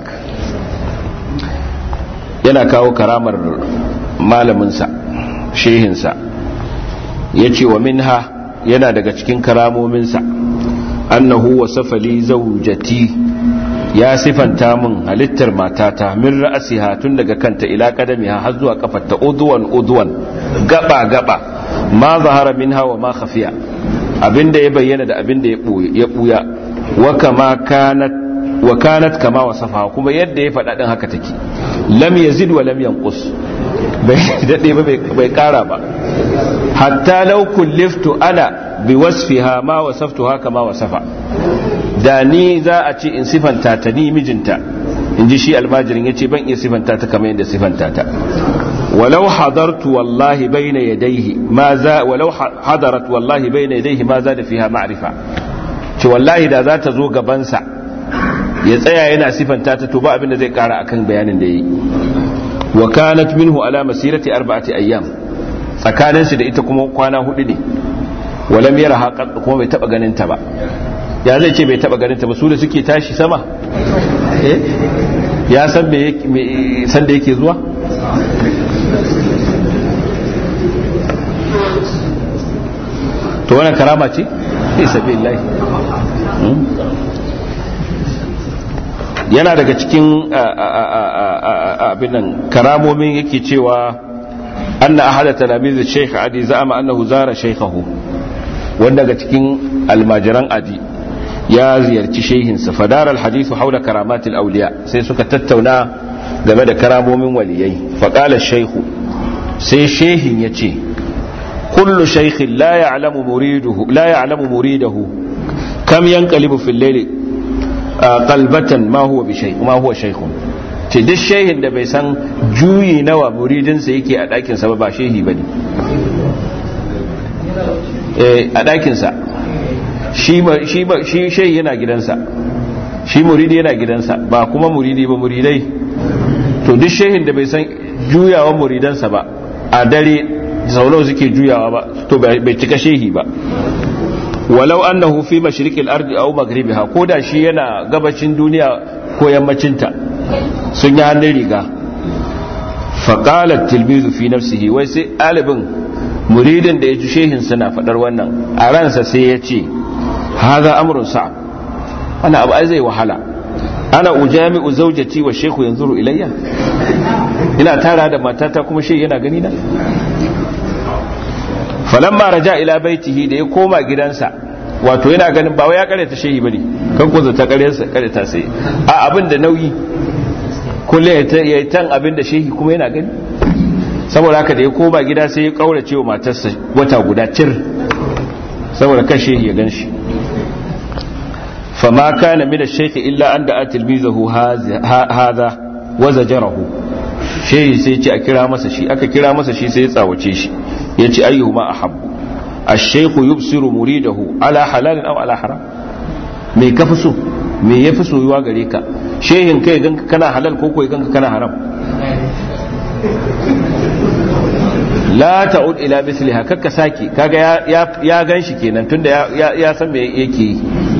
yana kawo karamar malaminsa shehinsa ya ce wa minha yana daga cikin karamominsa annahu wa safali zaujati ya sifanta min halittar matata min ra'asiha tun daga kanta ila kadamiha har zuwa kafarta udwan udwan gaba gaba ma zahara minha wa ma khafiya abinda ya bayyana da abinda ya buya wa kama kanat wa kanat kama wasafa kuma yadda ya faɗa din haka take lam yazid wa lam yanqus bai dade ba bai kara ba hatta law kulliftu ana bi wasfiha ma wasaftuha kama wasafa da ni za a ce in sifanta ta ni mijinta in ji shi almajirin ya ce ban iya sifanta ta kamar yadda sifanta ta walau hadartu wallahi bayna yadayhi ma za walau hadarat wallahi bayna yadayhi ma za da fiha ma'rifa ce wallahi da za ta zo gabansa ya tsaya yana sifanta ta to ba abin da zai kara akan bayanin da yi wa kanat minhu ala masirati arba'ati ayyam tsakanin su da ita kuma kwana hudu ne walam yara haqa kuma bai taba ganin ta ba ya zai ce bai taba ganin ta ba su da suke tashi sama eh ya san me san da yake zuwa to wannan karama ce fi sabilillahi yana daga cikin abin nan karamomin yake cewa anna ahada talamiz shaykh adi za'ama annahu zara shaykhahu wanda daga cikin almajiran adi ya ziyarci shehinsa fadar alhadithu haula karamatil auliya sai suka tattauna game da karamomin waliyai faqala shaykhu sai shehin yace kullu shaykhin la ya'lamu muriduhu la ya'lamu muridahu kam yanqalibu fil layli qalbatan ma huwa bi shay ma huwa shaykhun ce duk shehin da bai san juyi nawa muridinsa yake a ɗakin sa ba shehi bane eh a ɗakin sa shi shi shi shehi yana gidansa shi muridi yana gidansa ba kuma muridi ba muridai to duk shehin da bai san juyawan muridansa ba a dare sau suke juyawa ba to bai cika shehi ba walau annahu fi mashriqil ardi aw maghribiha ko da shi yana gabacin duniya ko yammacinta sun yi hannun riga faqala tilmizu fi nafsihi wai sai alibin muridin da ya ji shehin suna fadar wannan a ransa sai ya ce hadha amrun sa'ab ana abu zai wahala ana ujami'u zawjati wa shaykhu yanzuru ilayya ina tara da matata kuma shehi yana gani na falamma raja ila baitihi da ya koma gidansa wato yana ganin ba wai ya kareta shehi bane kan ko zata kareta kareta sai a abin da nauyi kulle ya tan abin da shehi kuma yana gani saboda haka da ya koma gida sai ya kaurace wa matarsa wata guda cir saboda kan shehi ya gan shi fama kana min ash-shaykh illa an da'a tilmizahu hadha wa zajarahu shehi sai ce a kira masa shi aka kira masa shi sai ya tsawace shi ya ce ayyuhuma ahabbu ash-shaykhu yubsiru muridahu ala halalin aw ala haram me ka fi so me yafi soyuwa gare ka shehin kai ganka kana halal ko ko ganka kana haram la ta'ud ila misliha kakka saki kaga ya ya ganshi kenan tunda ya ya san me yake yi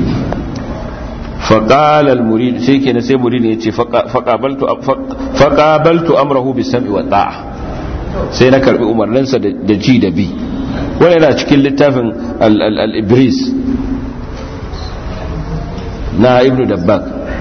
فقال المريد sai kenan sai murid ya ce faqabaltu faqabaltu amrahu bis-sam'i wa ta'a sai na karbi umarninsa da ji da bi wani yana cikin littafin al-ibris na ibnu dabbak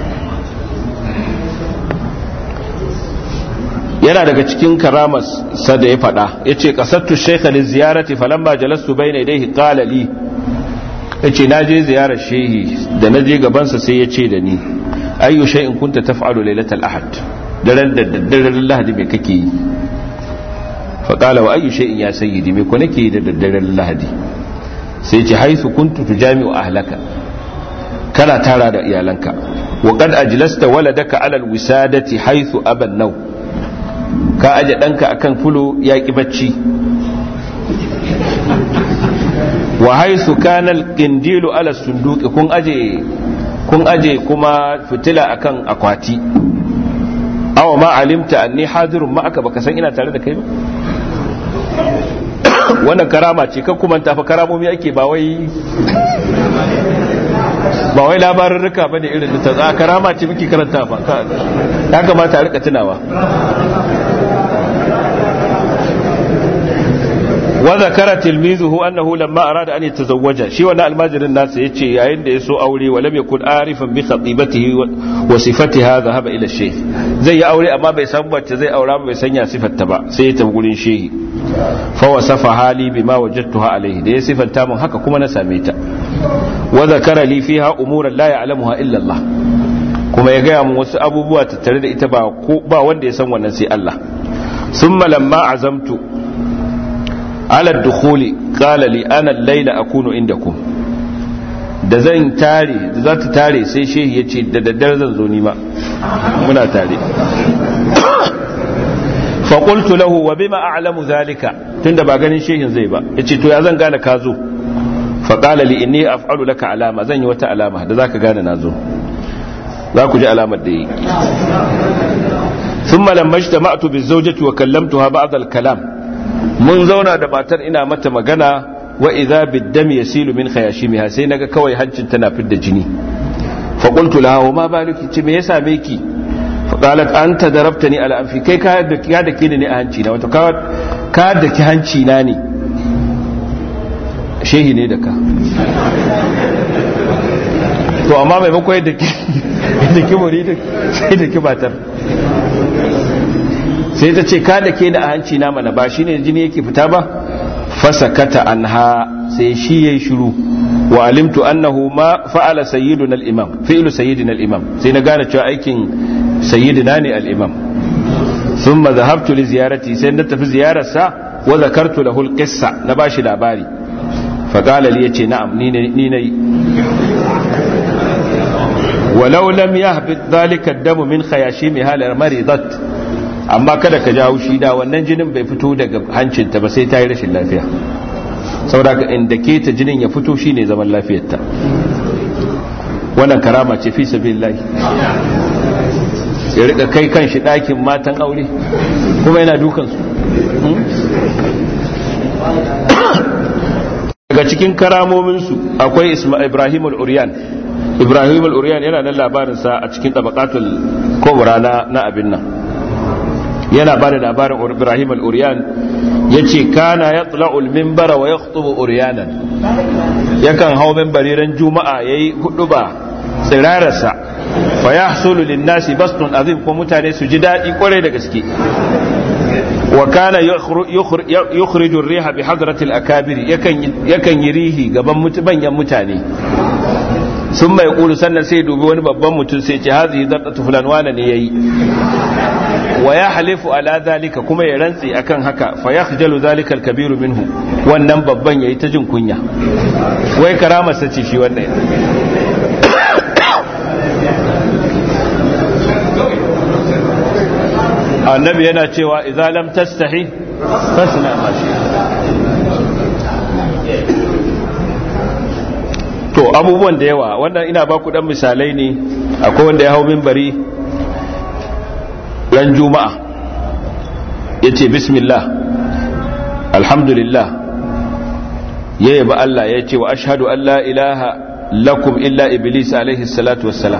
yana daga cikin karamas sa da ya fada ya ce kasattu shaikha da ziyarati falamma jalastu bai na idai kalali ya ce na je ziyarar shehi da na je gabansa sai ya ce da ni ayyu shay'in kunta taf'alu lailatal ahad daren da daddaren lahadi me kake yi faƙala wa ayyu shay'in ya sayyidi me ko nake da daddaren lahadi sai ce haisu kuntu tujami'u ahlaka kana tara da iyalanka wa qad ajlasta waladaka ala alwisadati haythu aban naw ka aje danka akan fulo ya ki bacci wa haythu kana alqindilu ala sunduqi kun aje kun aje kuma fitila akan akwati aw ma alimta anni hadirun ma aka baka san ina tare da kai ba wannan karama ce kan kuma tafi karamomi ake ba wai ba wai labarin rika ba ne irin da ta karama ce muke karanta ba ya kamata a rika tunawa وذكر تلميذه أنه لما أراد أن يتزوج شي وانا الماجر الناس يتشي يعين دي سو أولي ولم يكن عارفا بخطيبته وصفتها ذهب إلى الشيخ زي أولي أما بيسمى زي أولا بيسنيا صفة تبع سيتمقولين شيء فوصفها لي بما وجدتها عليه دي صفة تامن حكا كما نساميتا وذكر لي فيها أمورا لا يعلمها إلا الله kuma ya gaya mun wasu abubuwa tattare da ita ba wanda ya san wannan sai Allah summa lamma azamtu ala dukhuli qala li ana al-layla akunu indakum da zan tare da za ta tare sai shehi yace da daddare zan zo nima muna tare fa qultu lahu wa bima a'lamu zalika tunda ba ganin shehin zai ba yace to ya zan gane ka zo fa qala li inni af'alu laka alama zan yi wata alama da zaka gane na zo za ku ji alamar da yi ثم لما اجتمعت بالزوجة وكلمتها بعض الكلام mun zauna da matar ina mata magana wa idza biddam yasilu min khayashimiha sai naga kawai hancin tana fidda jini fa qultu laha wa ma baluki ce me yasa me ki fa qalat anta darabtani ala anfi kai ka da ka da ke ne a hanci na wato ka ka da ki hanci na ne shehi ne da ka to amma maimakon yadda ki da ki muri sai da ki matar sai ta ce ka da ke da a hanci na mana ba shi ne jini yake fita ba fasakata anha sai shi yayi shiru wa alimtu annahu ma fa'ala sayyiduna al-imam fi'lu sayyidina al-imam sai na gane cewa aikin sayyidina ne al-imam thumma dhahabtu li ziyarati sai na tafi ziyararsa wa zakartu lahu al-qissa na bashi labari fa qala li yace na'am ni ne ni ne ولو لم يهبط ذلك الدم من خياشيمها لمرضت amma kada ka jawo shi da wannan jinin bai fito daga hancinta ba sai ta yi rashin lafiya saboda inda ke ta jinin ya fito shine zaman lafiyarta wannan karama ce fi sabilillahi ya rika kai kan shi ɗakin matan aure kuma yana dukansu daga cikin karamominsu akwai ibrahim al-uriyan ibrahim al-uriyan yana nan labarinsa a cikin tabakatul kobra na abin nan yana ba da labarin ibrahim al-uriyan ya ce kana ya tsula'ul mimbara wa ya khutubu uriyanan yakan hau mimbari ran juma'a ya yi hudu ba tsirararsa fa ya hasulu linnasi bastun azim ko mutane su ji daɗi kwarai da gaske wa kana yukhriju riha bi hadratil akabiri yakan yi rihi gaban manyan mutane sun mai kulu sannan sai dubi wani babban mutum sai ce hazi zartatu fulan wane ne yayi wa ya halifu ala zalika kuma ya rantsi akan haka fa yakhjalu zalika al-kabiru minhu wannan babban yayi ta jin kunya wai karamar sace shi wannan annabi yana cewa idza lam tastahi fasna ma shi to abubuwan da yawa wannan ina ba ku dan misalai ne akwai wanda ya hau minbari ran juma'a yace bismillah alhamdulillah ya yaba Allah ya ce wa ashhadu an la ilaha lakum illa iblis alaihi salatu wassalam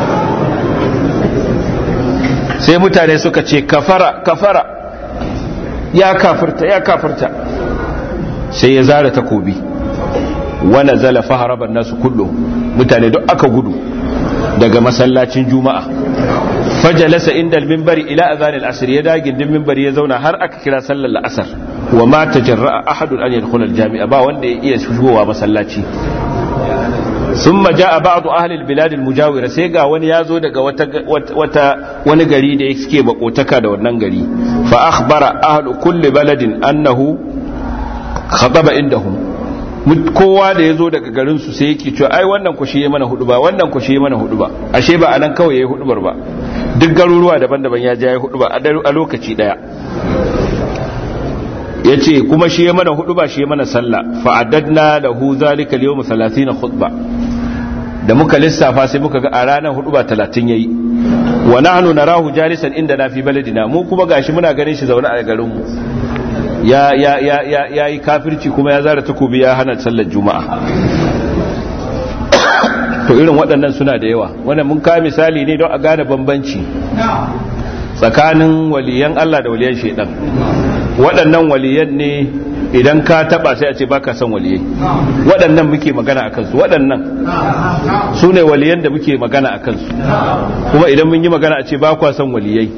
sai mutane suka ce kafara kafara ya kafirta ya kafirta sai ya zara takobi wana zala faharaban nasu kullu mutane duk aka gudu daga masallacin juma'a fajalasa inda al-minbari ila azan al-asr ya dagin din minbari ya zauna har aka kira sallar al-asr wa ma tajarra'a ahadun an yadkhula al-jami'a ba wanda ya iya shigowa masallaci thumma jaa ba'd ahli al-bilad al-mujawira sai ga wani yazo daga wata wata wani gari da yake bakotaka da wannan gari fa akhbara ahlu kulli baladin annahu khataba indahum kowa da ya zo daga garinsu sai yake cewa ai wannan ku shi mana hudu ba wannan ku shi mana hudu ba ashe ba anan kawai yayi hudubar ba duk garuruwa daban-daban ya je yayi hudu ba a lokaci daya yace kuma shi ya mana hudu ba shi ya mana sallah fa addadna lahu zalika al-yawm 30 khutba da muka lissafa sai muka ga a ranar hudu ba 30 yayi wa nahnu narahu jalisan inda na fi baladina mu kuma gashi muna ganin shi zaune a garin mu ya ya ya ya yayi kafirci kuma ya zara takobi ya hana sallar juma'a to irin waɗannan suna da yawa wannan mun ka misali ne don a gane bambanci tsakanin waliyan Allah da waliyan shaidan waɗannan waliyan ne idan ka taba sai a ce baka son waliyai waɗannan muke magana a kansu waɗannan su ne waliyan da muke magana a kansu kuma idan mun yi magana a ce ba kwa son waliyai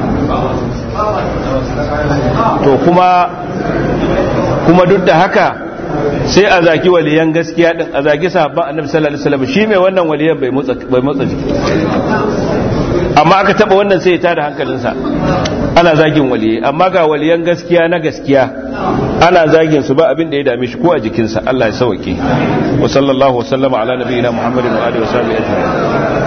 to kuma kuma duk da haka sai a zaki waliyan gaskiya din a zaki sahabban annabi sallallahu alaihi wasallam shi mai wannan waliyan bai motsa bai motsa jiki amma aka taba wannan sai ya tada hankalinsa ana zagin waliyai amma ga waliyan gaskiya na gaskiya ana zagin su ba abin da ya dame shi ko a jikinsa Allah ya sauke wa sallallahu wa sallama ala nabiyina muhammadin wa alihi wa sahbihi ajma'in